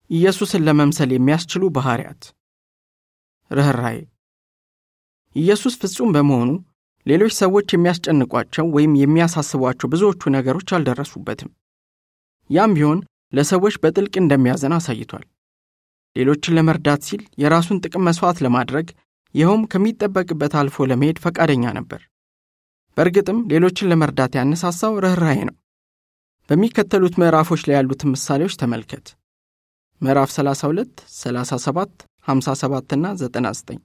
ኢየሱስን ለመምሰል የሚያስችሉ ባሕርያት ርኅራዬ ኢየሱስ ፍጹም በመሆኑ ሌሎች ሰዎች የሚያስጨንቋቸው ወይም የሚያሳስቧቸው ብዙዎቹ ነገሮች አልደረሱበትም። ያም ቢሆን ለሰዎች በጥልቅ እንደሚያዘን አሳይቷል። ሌሎችን ለመርዳት ሲል የራሱን ጥቅም መሥዋዕት ለማድረግ ይኸውም ከሚጠበቅበት አልፎ ለመሄድ ፈቃደኛ ነበር። በእርግጥም ሌሎችን ለመርዳት ያነሳሳው ርኅራኄ ነው። በሚከተሉት ምዕራፎች ላይ ያሉትን ምሳሌዎች ተመልከት። ምዕራፍ 32፣ 37፣ 57 እና 99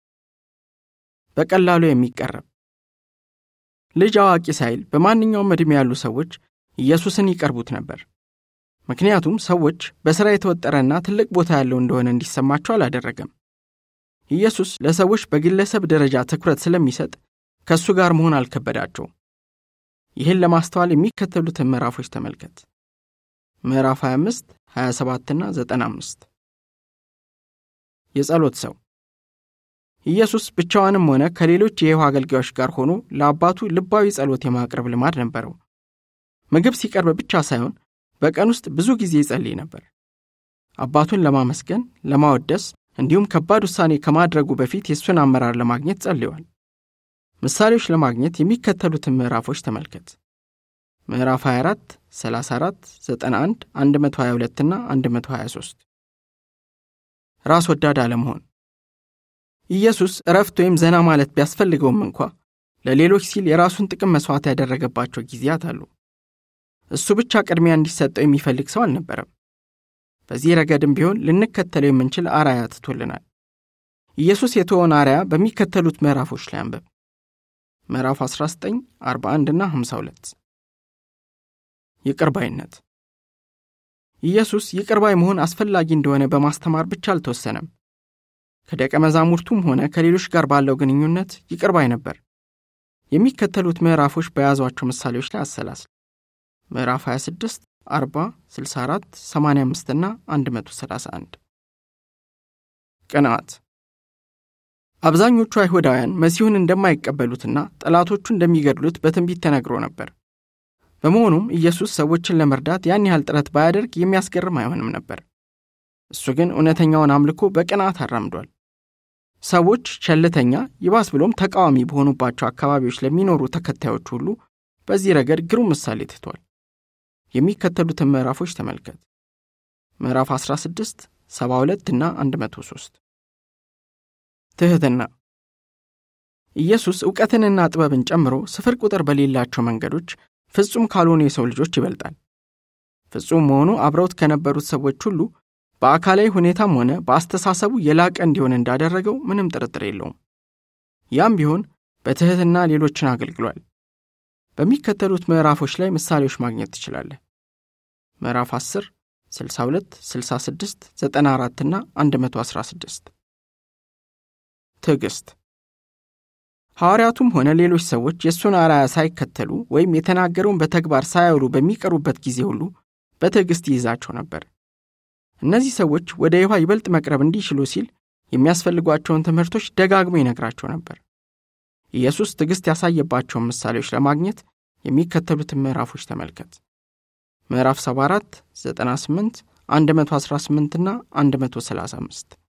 በቀላሉ የሚቀረብ ልጅ አዋቂ ሳይል በማንኛውም ዕድሜ ያሉ ሰዎች ኢየሱስን ይቀርቡት ነበር። ምክንያቱም ሰዎች በሥራ የተወጠረና ትልቅ ቦታ ያለው እንደሆነ እንዲሰማቸው አላደረገም። ኢየሱስ ለሰዎች በግለሰብ ደረጃ ትኩረት ስለሚሰጥ ከእሱ ጋር መሆን አልከበዳቸውም። ይህን ለማስተዋል የሚከተሉትን ምዕራፎች ተመልከት። ምዕራፍ 25፣ 27 እና 95 የጸሎት ሰው ኢየሱስ ብቻዋንም ሆነ ከሌሎች የይሖዋ አገልጋዮች ጋር ሆኖ ለአባቱ ልባዊ ጸሎት የማቅረብ ልማድ ነበረው። ምግብ ሲቀርብ ብቻ ሳይሆን በቀን ውስጥ ብዙ ጊዜ ይጸልይ ነበር። አባቱን ለማመስገን፣ ለማወደስ እንዲሁም ከባድ ውሳኔ ከማድረጉ በፊት የእሱን አመራር ለማግኘት ጸልዮአል። ምሳሌዎች ለማግኘት የሚከተሉትን ምዕራፎች ተመልከት። ምዕራፍ 24፣ 34፣ 91፣ 122 እና 123 ራስ ወዳድ አለመሆን ኢየሱስ እረፍት ወይም ዘና ማለት ቢያስፈልገውም እንኳ ለሌሎች ሲል የራሱን ጥቅም መሥዋዕት ያደረገባቸው ጊዜያት አሉ። እሱ ብቻ ቅድሚያ እንዲሰጠው የሚፈልግ ሰው አልነበረም። በዚህ ረገድም ቢሆን ልንከተለው የምንችል አርአያ ትቶልናል። ኢየሱስ የተወውን አርአያ በሚከተሉት ምዕራፎች ላይ አንብብ። ምዕራፍ 19፣ 41 እና 52 ይቅር ባይነት ኢየሱስ ይቅር ባይ መሆን አስፈላጊ እንደሆነ በማስተማር ብቻ አልተወሰነም። ከደቀ መዛሙርቱም ሆነ ከሌሎች ጋር ባለው ግንኙነት ይቅር ባይ ነበር። የሚከተሉት ምዕራፎች በያዟቸው ምሳሌዎች ላይ አሰላስል። ምዕራፍ 26፣ 40፣ 64፣ 85 እና 131 ቅንዓት አብዛኞቹ አይሁዳውያን መሲሁን እንደማይቀበሉትና ጠላቶቹ እንደሚገድሉት በትንቢት ተነግሮ ነበር። በመሆኑም ኢየሱስ ሰዎችን ለመርዳት ያን ያህል ጥረት ባያደርግ የሚያስገርም አይሆንም ነበር። እሱ ግን እውነተኛውን አምልኮ በቅንዓት አራምዷል። ሰዎች ቸልተኛ፣ ይባስ ብሎም ተቃዋሚ በሆኑባቸው አካባቢዎች ለሚኖሩ ተከታዮች ሁሉ በዚህ ረገድ ግሩም ምሳሌ ትቷል። የሚከተሉትን ምዕራፎች ተመልከት። ምዕራፍ 16፣ 72 እና 103 ትሕትና ኢየሱስ ዕውቀትንና ጥበብን ጨምሮ ስፍር ቁጥር በሌላቸው መንገዶች ፍጹም ካልሆኑ የሰው ልጆች ይበልጣል። ፍጹም መሆኑ አብረውት ከነበሩት ሰዎች ሁሉ በአካላዊ ሁኔታም ሆነ በአስተሳሰቡ የላቀ እንዲሆን እንዳደረገው ምንም ጥርጥር የለውም። ያም ቢሆን በትሕትና ሌሎችን አገልግሏል። በሚከተሉት ምዕራፎች ላይ ምሳሌዎች ማግኘት ትችላለህ። ምዕራፍ 10፣ 62፣ 66፣ 94 እና 116 ትዕግሥት ሐዋርያቱም ሆነ ሌሎች ሰዎች የእሱን አርአያ ሳይከተሉ ወይም የተናገረውን በተግባር ሳያውሉ በሚቀሩበት ጊዜ ሁሉ በትዕግሥት ይይዛቸው ነበር። እነዚህ ሰዎች ወደ ይሖዋ ይበልጥ መቅረብ እንዲችሉ ሲል የሚያስፈልጓቸውን ትምህርቶች ደጋግሞ ይነግራቸው ነበር። ኢየሱስ ትዕግሥት ያሳየባቸውን ምሳሌዎች ለማግኘት የሚከተሉትን ምዕራፎች ተመልከት። ምዕራፍ 74፣ 98፣ 118 እና 135